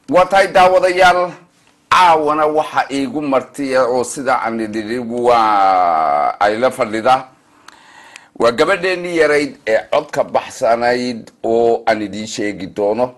waa tahay daawadayaal caawana waxa iigu martiya oo sida aan idhi waa ay la fadhida waa gabadheenii yarayd ee codka baxsanayd oo aan idiin sheegi doono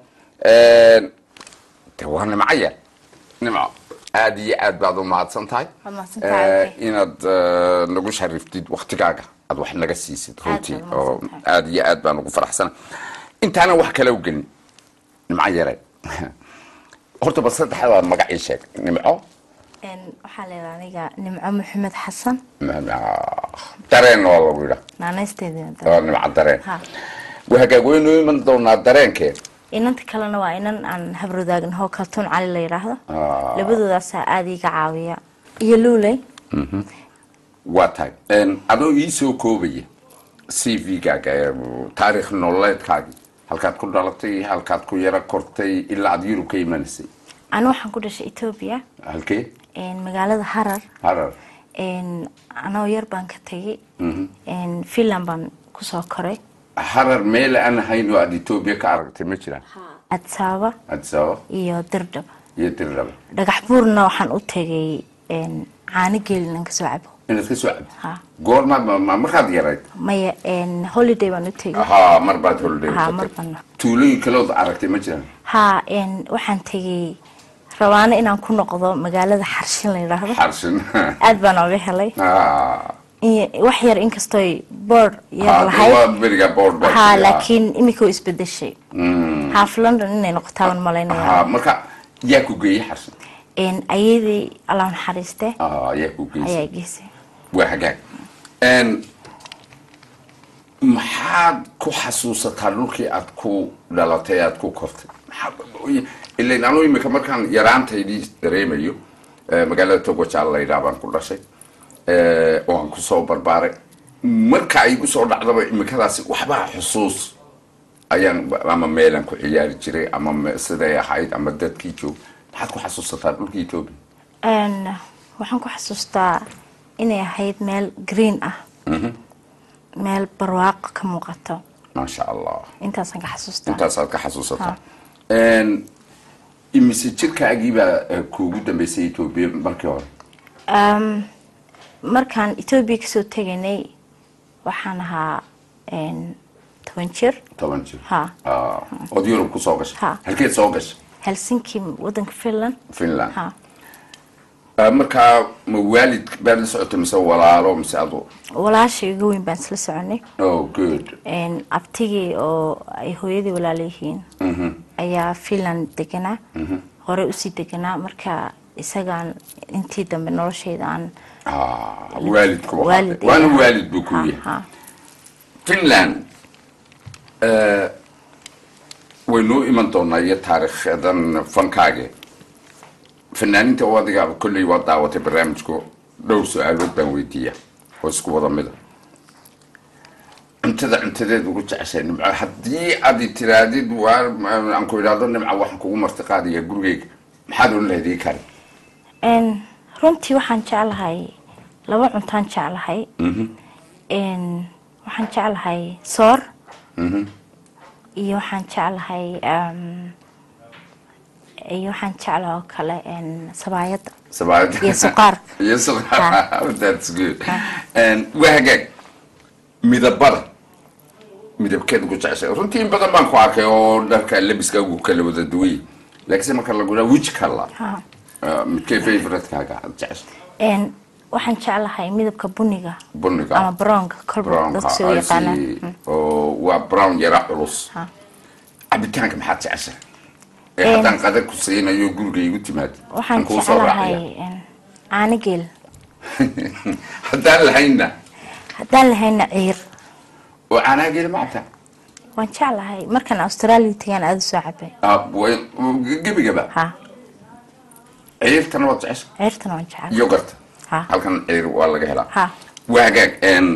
de waa nimco yar nimco aada iyo aad baad u mahadsan tahay Waad mahadsantahay. Eh, inaad eh, nagu shariftid waktigaaga aad wax naga siisid runtii baad oo mahadsantahay. aada iyo aad baan ugu faraxsana intaanan wax kale u gelin nimco yare horta bal saddexdaa magac ii sheeg nimco Een, waxaa leedahay aniga nimco maxamed xasan dareen waa lagu yidha naanaysteedina waa nimco dareen Ha. waa hagaag waynu iman doonaa dareenkee inanta kalena waa inan aan habradaagnaho kaltuun cali la yidhaahdo Ah. labadoodaasaa aada iga caawiya iyo luuley waa tahay adoo ii soo koobaya c v-gaaga ee taarikh nololeedkaagii halkaad ku dhalatay halkaad ku yaro kortay ilaa aad yurub ka imanaysay anu waxaan ku dhashay etoobiya halkee een, magaalada harar harar een, anoo yar baan ka tegay een, finland baan kusoo koray harar meel aan ahayn oo aad etoobiya ka aragtay ma jiraan adsaaba addis ababa iyo dirdhaba iyo dirdhaba dhagax buurna waxaan u tegay een, caano geelinan kasoo cabo inaad ka soo cabdi Ha. goormaad ma- ma- markaad yarayd maya een, holiday baan u tegay haa mar baad holiday Ha, ka mar tagtay. baan. tuulooyin kaleod aragtay ma jiraan haa een, waxaan tegay rabaano inaan ku noqdo magaalada xarshin la yidhaahdo xarshin aad baan oga helay Ah, In- wax yar inkastoy board yar ah, lahayd waa beriga board baa haa jiray, ah. laakiin imika u isbedeshay half london inay noqotaaban malaynaya haa marka yaa ku geeyey xarshin Een, ayadii allah naxariiste Ah, yaa ku geysay ayaa geysay waa hagaag Een, maxaad ku xasuusataa dhulkii aad ku dhalatay aad ku kortay Maxaad- ilan anu imika markaan yaraantaydii dareemayo eh, magaalada togojaal la yidhaha baan ku dhashay eh, oo aan kusoo barbaaray marka ay igu soo dhacdaba imikadaasi waxbaa xusuus ayaan ama meelaan ku ciyaari jiray ama me- siday ahayd ama dadkii joog maxaad ku xasuusataa dhulkii etoobiya Een, waxaan ku xasuustaa inay ahayd meel green ah meel barwaaqo ka muuqato maasha allah intaasaan ka xasuustaa intaasaad ka xasuusataa imise jirkaagiibaa eh, kuugu dambeysay etoobiya markii hore Um, markaan etoobiya kasoo tegaynay waxaan ahaa een, toban jir toban jir Ha. Ah, ood yurub ku soo gashay Ha. halkeed soo gashay helsinki wadanka finland finland ha Ah, markaa ma waalid baad la socotay mise walaalo mise adu walaasha iga weyn baan isla soconay oh good Een, abtigii oo ay hooyadii walaala yihiin ayaa finland deganaa hore usii deganaa marka isagaan intii dambe noloshayda aan Ah, waalidku waa waalid waana ayaa- waalid buu ku Ha, yahay ha. finland eh, waynuu iman doonaa iyo taariikhadan fankaage fanaaninta oo adiga kolley waa daawatay barnaamijku dhowr su-aalood baan weydiiya oo isku wada mida cuntada cuntadeed ugu jeceshay nimco haddii aad i tiraadid waa aan ku idhaahdo nimco waxaan kugu marti qaadaya gurigeyga maxaad oon lahayd ii kari Een, runtii waxaan jeclahay laba cuntaan jeclahay Een, waxaan jeclahay soor iyo waxaan jeclahay um, iyo waxaan jeclahay oo kale een, sabaayadda Sabaayad. Iyo suqaarka. iyo suqaar that's good And waa hagaag midabada midabkeed ugu jeceshay runtii in badan baan ku arkay oo dharka labiska ugu kala wada duway laakiinse marka lagu dhaha which color Ha. Uh, midkee favouritekaaga aad jeceshay Een, waxaan jeclahay midabka buniga buniga ama brownka kolba brownka dadka soo I yaqaanaan see. oo waa brown yara culus Ha. cabitaanka maxaad jeceshay ee Een- haddaan qadar ku siinayo guriga igu timaad waxaan aan kuu soo jeclahay raacaya. een, caano geel haddaan lahaynna haddaan lahayna ciir oo caanaha geeli ma cabtaa waan jeclahay markaan australia tagaan aada u soo cabay Ah, way- gebigaba ha ciirtana waad jecesha ciirtana waan jeclahay yogarta Ha. halkan ciir waa laga helaa Ha. waa hagaag een,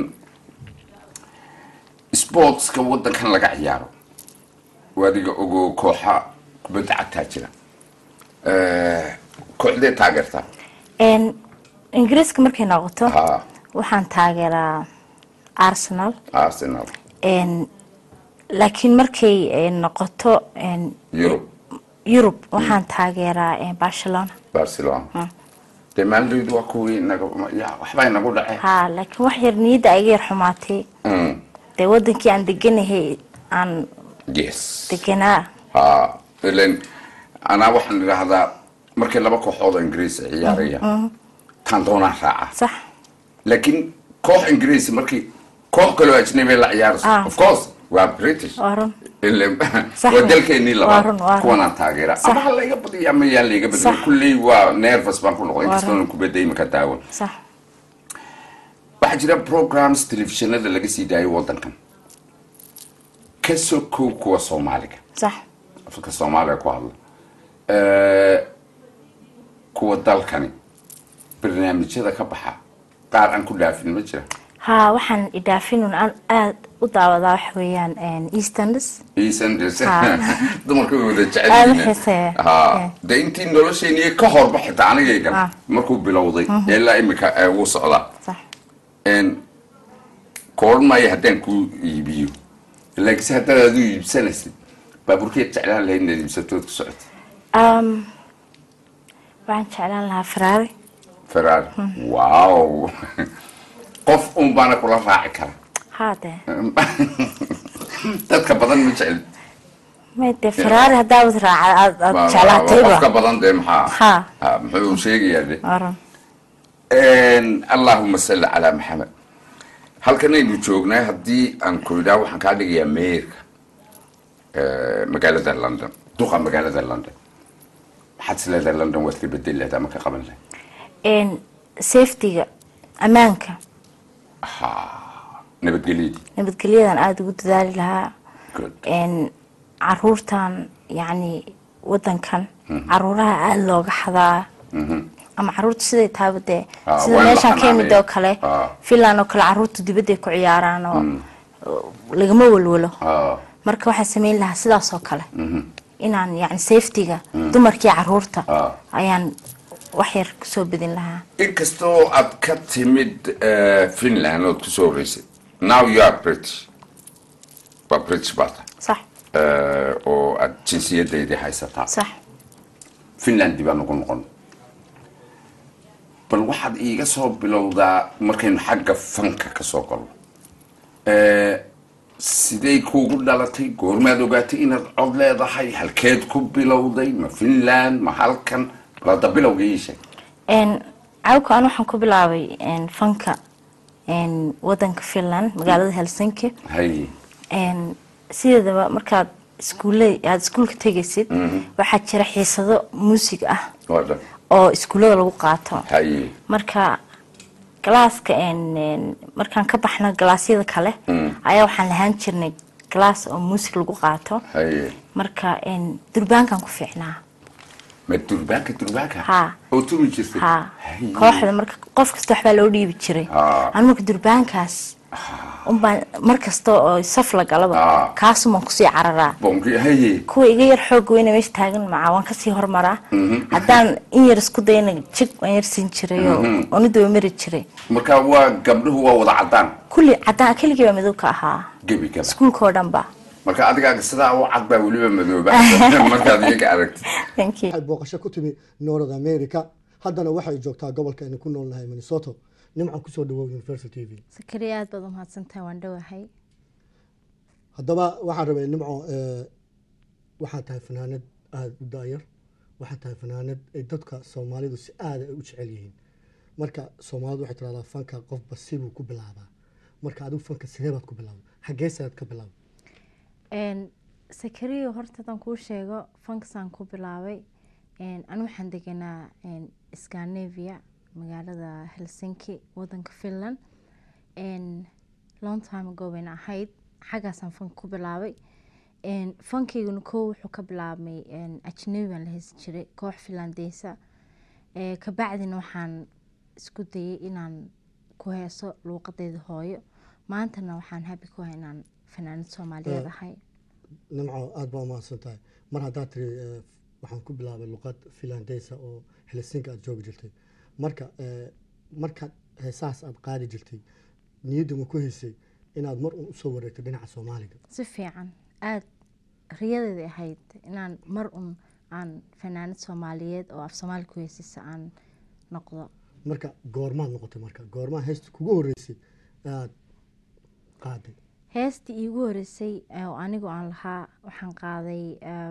sportska wadankan laga ciyaaro adiga ogo kooxa kubadda cagtaa jira Eh, kooxdee taageertaa Een, ingiriiska markay noqoto Ha. waxaan taageeraa arsenal arsenal Een, laakiin markay eh, noqoto een, yurub yurub waxaan taageeraa eh, barcelona barcelona dee maalidoodu waa kuwii inaga ya waxbaa inagu dhaceen ha laakiin wax yar niyadda iga yar xumaatay Mm, dee wadankii aan deganahay aan yes deganaa ha ilen anaa waxaan idhaahdaa markay laba kooxood oo ingiriis ay ciyaarayaan taan doonaan raaca sax laakiin koox ingiriis markii koox kaloo ajnabi la ciyaarayso Ah. of course waa british waa run Ile- Sax waa wa. dalkeenii Waa run, waa labaad run. kuwanaan taageera Sax. ama ha layga badiya ama yaan layga badiya Sax. kulley waa nervous baan ku noqday Waa inkastoo kubadda imika daawan sax waxaa jira programs telefishinada laga sii daayo wadankan ka soo kow kuwa soomaaliga sax afka soomaaliga ku hadla Eh, kuwa dalkani barnaamijyada ka baxa qaar aan ku dhaafin ma jira ha waxaan idhaafinun aan aada u daawadaa waxa weeyaan easterners iisandes Ha. dumarka way wada jecel Aad u yihiin. xiiseeya. ha Eh. de intii nolosheeni ka horba xitaa anigaygan Ah. markuu bilowday ilaa imika ee wuu socdaa sax n kooran maayo haddaan kuu iibiyo laakiinse haddaad adigu iibsanaysid baabuurkeed jeclaan lahayd inaad iibsatood ku socotid um, waxaan jeclaan lahaa ferrari ferrari wow qof un baana kula raaci kara ha dee dadka badan ma jecel may dee ferrari haddaawad raaca aad aad Waa- waa- waa qofka jeclaatayba badan dee maxaa Ha. Ha, muxuu sheegayaa de waa run allahuma salli calaa maxamed halkanaynu joognaa haddii aan ku idhaa waxaan kaa dhigayaa meerka magaalada london duqa magaalada london maxaad is leedahay london waad ka bedeli lahayd ama ka qaban lahayd En, safetyga ammaanka nabadgelyadii nabadgelyadan aada ugu dadaali lahaa good En, caruurtan yacni wadankan caruuraha aada looga xadaa ama caruurta siday taaba dee Ah, sida waa in la meeshaan ka yimid xanaaneeyo. oo kale Ah. finland oo kale caruurta dibadday ku ciyaaraan oo oo lagama walwalo Ah, marka waxaan sameyn lahaa sidaas oo kale inaan yani safetyga dumarkii caruurta Ah. ayaan wax yar kusoo bedin lahaa inkastoo aad ka timid eh, finland ood kusoo horeysay now you are british waa british baa tahay sax Eh, oo aad jinsiyadeydii haysataa sax finland dib aan ugu noqon bal waxaad iiga soo bilowdaa markaynu xagga fanka ka soo galno Eh, sidey kuugu dhalatay goormaad ogaatay inaad cod leedahay halkeed ku bilowday ma finland ma halkan bal hadda bilowga ii sheeg En, cawka an waxaan ku bilaabay en, fanka en, wadanka finland magaalada helsinki hay En, sideedaba markaad iskuule aada iskuulka tegaysid waxaa jira xiisado muusig ah waa dhan oo iskuullada lagu qaato hay marka galaaska en, en, markaan ka baxno galaasyada kale ayaa waxaan lahaan jirnay galaas oo muusig lagu qaato hay marka en, durbaankan ku fiicnaa ma durbaanka durbaanka Ha. oo tumi jirtay ha Hay. kooxda marka qof kasta waxbaa loo dhiibi jiray Ah. anu marka durbaankaas unbaan mar kasta oo saf la galaba Ah. kaasumaan kusii cararaa bonki haye kuwa iga yar xoog weyna meesha taagan maca waan kasii hormaraa haddaan in yar isku dayana jig waan yar siin jiray oo onidaba mari jiray marka waa gabdhuhu waa wada cadaan kulli caddaan keligii baa madow ka ahaa gebi gaba iskuulka oo dhan ba marka adigaaga sidaa u cad baa weliba madooba markaad iyaga aragtid thank you waxay booqasho ku timi north america haddana waxay joogtaa gobolka aynu ku noolnahay minnesota nimcan kusoo dhawow universal t v sakariya aad baad umahadsantahay waan dhowahay haddaba waxaan rabay nimco eh, waxaad tahay fanaanad aada u daayar waxaad tahay fanaanad ay dadka soomaalidu si aada ay u jecel yihiin marka soomaalidu waxay tiraahdaa fanka qofba sibuu ku bilaabaa marka adigu fanka sidee baad ku bilaabay xaggeesaad ka bilaabay sakariya horta haddaan kuu sheego fankasaan ku bilaabay anu waxaan deganaa scandinavia magaalada helsinki wadanka finland long time ago bayna ahayd xaggaasaan fanka ku bilaabay fankayguna koo wuxuu ka bilaabmay ajnabi baan la heysan jiray koox finlandeysa kabacdina waxaan isku dayay inaan ku heeso luuqadeeda hooyo maantana waxaan habi ku hay inaan fanaanad soomaaliyeed ahay nimco aada baa umahadsan tahay mar haddaad tiri eh, waxaan ku bilaabay luqad finlandeysa oo helsinki aada joogi jirtay marka eh, markaad heesahaas aada qaadi jirtay niyadda ma ku haysay inaad mar un usoo wareegto dhinaca soomaaliga si fiican aada riyadeeda ahayd inaan mar un aan fanaanad soomaaliyeed oo af soomaali ku heesisa aan noqdo marka goormaad noqotay marka goormaa heesta kugu horreysay aad qaaday heestii iigu horeysay oo anigu aan lahaa waxaan qaaday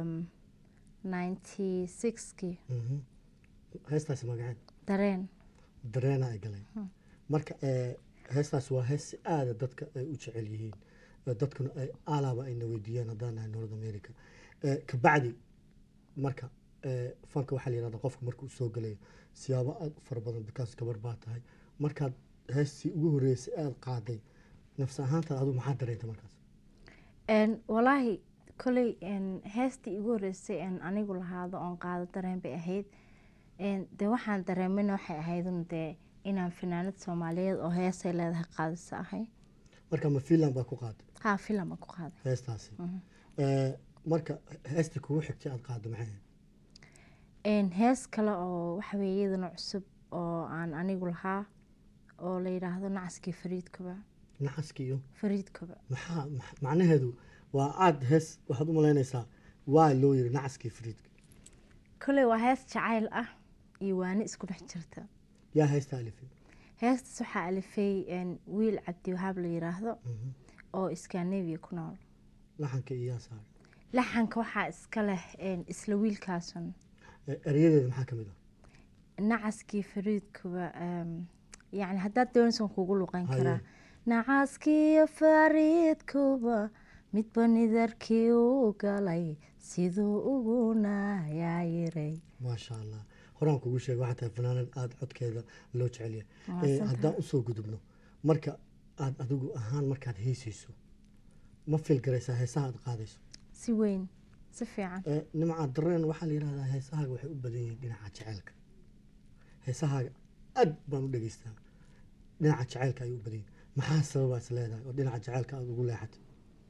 ninety sixkii Mhm. heestaasi magaceed dareen dareena ay galeen marka ee, heestaas waa hees si aada dadka ay u jecel yihiin ee, dadkuna ay alaaba ayna weydiiyaan haddaan nahay north america Ee, kabacdi marka ee, fanka waxaa la yihahda qofka markuu soo gelayo siyaabo aada u fara badan bikaas gabar baa tahay markaad heestii ugu horreysay aada qaaday nafsi ahaantaad adigu maxaa dareentay markaas Een, walaahi koley een, heestii igu horeysay een anigu lahaado oon qaado dareen bay ahayd Een, dee waxaan dareemina waxay ahaydun dee inaan fanaanad soomaaliyeed oo heesay leedahay qaadisa ahay marka ma finland baa ku qaaday haa filam aan ku qaaday heestaasi Mhm. Ee, marka heestii kugu xigtay aada qaadday maxay ahayd Een, hees kale oo waxa weeye iyadana cusub oo aan anigu lahaa oo la yidhaahdo nacaskii fariidkoba naxaskii iyo fariidkoba maxaa max- macnaheedu waa aada hees waxaad u malaynaysaa waa loo yiri nacaskii fariidka koley waa hees jacayl ah iyo waani isku dhex jirta yaa heesta alifay heestaas waxaa alifay een, wiil cabdi wahaab la yidhaahdo Mhm. oo scandinavia ku nool laxanka iyo yaa saaray laxanka waxaa iska leh een, isla wiilkaasun Ee, erayadeeda maxaa ka mid ah nacaskii fariidkuba em, yacni haddaad doonaysan kugu luqan Haye. karaa nacaskii fariidkuba midba nidarkii u galay siduu ugu nayaayiray maasha allah horaan kugu sheegay waxaa tahay fanaanad aada codkeeda loo jecel yahay Waa Ee, santahay. haddaan usoo gudubno marka aada adigu ahaan markaad heesayso ma fil garaysaa heesaha aad qaadayso si weyn si fiican Ee, nimca dareen waxaa la yidhahdaa heesahaaga waxay u badan yihiin dhinaca jaceylka heesahaaga aad baan u dhegeystaa dhinaca jaceylka ayay u badan yihiin maxaa sababaa is leedahay oo dhinaca jaceylka aada ugu leexatay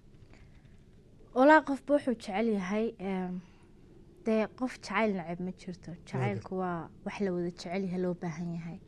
walaa qofba wuxuu jecel yahay em, dee qof jacayl nacab ma jirto jacaylku waa wax la wada jecel yahay loo baahan yahay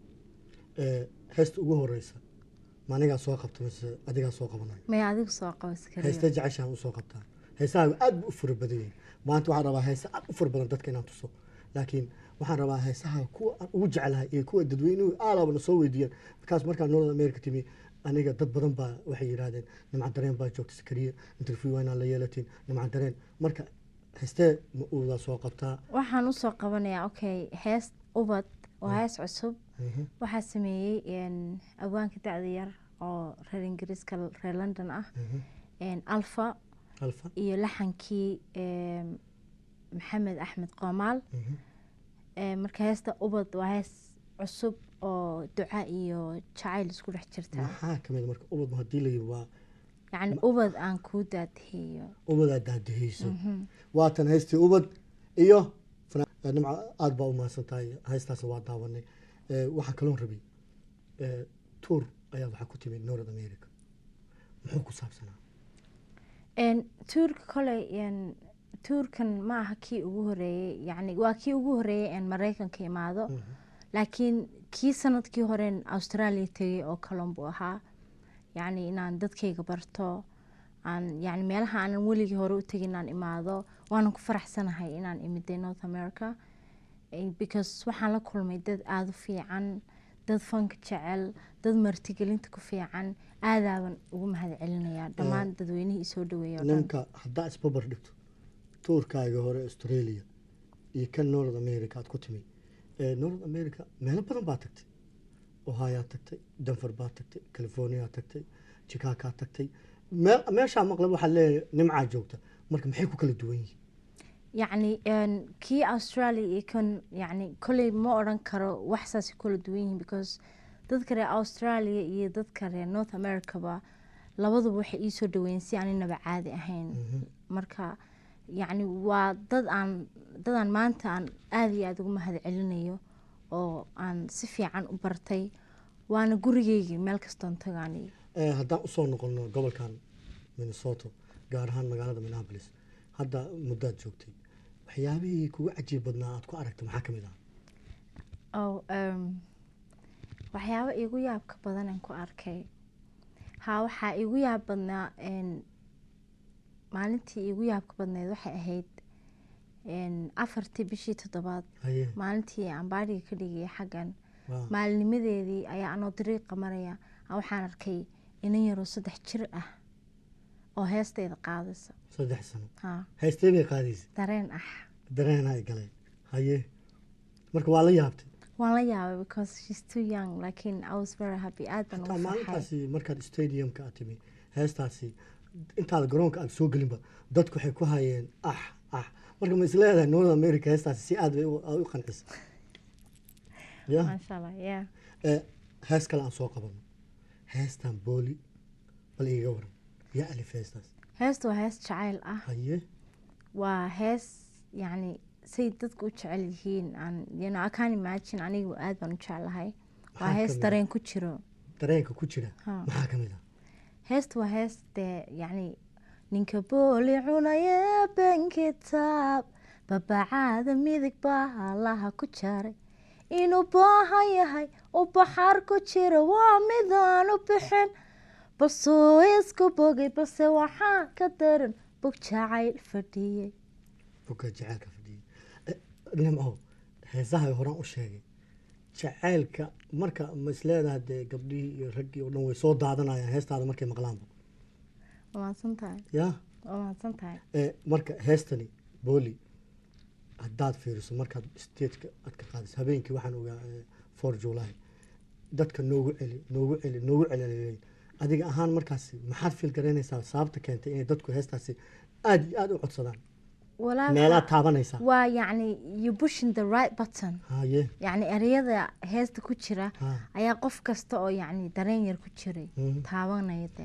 Ee, heesta ugu horeysa ma anigaa soo qabta mise adigaa soo qabanaya maya adigu soo qabo iskariyo heesta jeceshaan usoo qabtaa heesahaaga aad bu u fura badan yihiin maanta waxaan rabaa heesa aad u fura badan dadka inaan tuso laakiin waxaan rabaa heesaha kuwa aan ugu jeclahay iyo kuwa dadweynuhu aalaabana soo weydiiyaan markaas markaan north america timi aniga dad badan baa waxay yidhaahdeen nimca dareen baa joogta sakariya interview waa inaan la yeelatin nimca dareen marka heestee ma uudaa soo qabtaa waxaan usoo qabanayaa okay hees ubad waa hees cusub Mhm. waxaa sameeyey een, awaanka dacda yar oo reer ingiriiska reer london ah een, alfa alfa iyo laxankii em, maxamed axmed qoomaal Mhm. Ee, marka heesta ubad waa hees cusub oo duca iyo jacayl isku dhex jirta maxaa kamid marka ubad haddii la yiri waa yacni ubad aan kuu daadheeyo ubadaa daadahayso waatan heystii ubad iyo fana- eh, nimca aada baa u mahadsan tahay heystaas waa daawanay Eh, waxaa kaloon rabay eh, tuur ayaa waxaa ku timid north america muxuu ku saabsanaa Een, tuurka koley een, tuurkan ma aha kii ugu horeeyey yacni waa kii ugu horeeyey een maraykanka imaado laakiin kii sanadkii horeen australia tegay oo kalon buu ahaa yacni inaan dadkayga barto aan yacni meelaha aanan weligii hore u tegin inaan imaado waanan ku faraxsanahay inaan imiday north america Eh, because waxaan la kulmay dad aada u fiican dad fanka jecel dad martigelinta ku fiican aadaaban ugu mahad celinayaa dhammaan dadweynihii isoo dhaweeya oo dhan ninka haddaa isbabar dhigto tuurkaaga hore australia iyo kan north america aad ku timid Eh, north america meelo badan baa tagtay ohioad tagtay denver baa tagtay california tagtay chicagoad tagtay meel meeshaa maqlab waxaa leeyahay nimcaa joogta marka maxay ku kala duwan yihiin yacni een, kii australia iyo kan yacni kolley ma odhan karo wax saasay kula duwan yihiin because dadka reer australia iyo dadka reer north americaba labaduba waxay iisoo dhaweeyeen si aaninaba caadi ahayn marka yacni waa dad aan dad aan maanta aan aada iyo aada ugu mahad celinayo oo aan si fiican u bartay waana gurigeygii meel kastoon tagaani Eh, haddaan usoo noqono gobolkan minnesota gaar ahaan magaalada minneapolis hadda muddaad joogtay waxyaabihii kugu cajiib badnaa aad ku aragtay maxaa ka mid ah oo em, waxyaabo iigu yaabka badan aan ku arkay haa waxaa iigu yaab badnaa een, maalintii iigu yaabka badneed waxay ahayd een, afartii bishii toddobaad haye maalintii aan baadhiga ka dhigaya xaggan waa maalinimadeedii ayaa anoo dariiqa maraya aan waxaan arkay inan yaroo saddex jir ah oo heestayda qaadaysa saddex sano ha haystee bay qaadaysa dareen ah dareen ay galeen haye marka waa la yaabtay waan la yaabay because she's too young laakiin I was very happy aad baan hataa ugu farxay maalintaasi markaad stadiumka aad timi heestaasi intaada garoonka aad soo gelinba dadku waxay ku hayeen ah ah marka ma isleedahay north america heestaasi si aad bay u aad u qancisa ya maasha allah yeah Eh, hees kale aan soo qabano heestan booli bal iiga waran yaa alif heestaas heestu waa hees jacayl ah haye waa hees yacni say dadku u jecel yihiin aan you know, I can't imagine anigu aad baan u jeclahay waa Maxaa hees kamid ah? dareen ku jiro dareenka ku jira Ha. maxaa ka mid ah heestu waa hees dee yacni ninka booli cunaya ben kitaab babacaada midig baa allaha ku jaray inuu baahan yahay u baxaar ku jira waa midaan u bixin balsuu isku bogay balse waxaa ka daran bog jacayl fadhiyey buka jacaylka fadhiya Eh, nimco heesaha horaan u sheegay jacaylka marka ma isleedahay dee gabdhihii iyo raggii oo dhan way soo daadanayaan heestaada markay maqlaanba waa mahadsan tahay yaa waa mahadsan tahay Eh, marka heestani booli haddaad fiiriso markaad stageka aad ka qaadayso habeenkii waxaan ogaa eh, four july dadka noogu celi noogu celi noogu celi adiga ahaan markaasi maxaad fiil garaynaysaa sababta keentay inay dadku heestaasi aad iyo aad u codsadaan walaa meelaad taabanaysaa waa yacni you pushing the right button haye yacni ereyada heesta ku jira ha ayaa qof kasta oo yacni dareen yar ku jiray Mhm. taabanaya de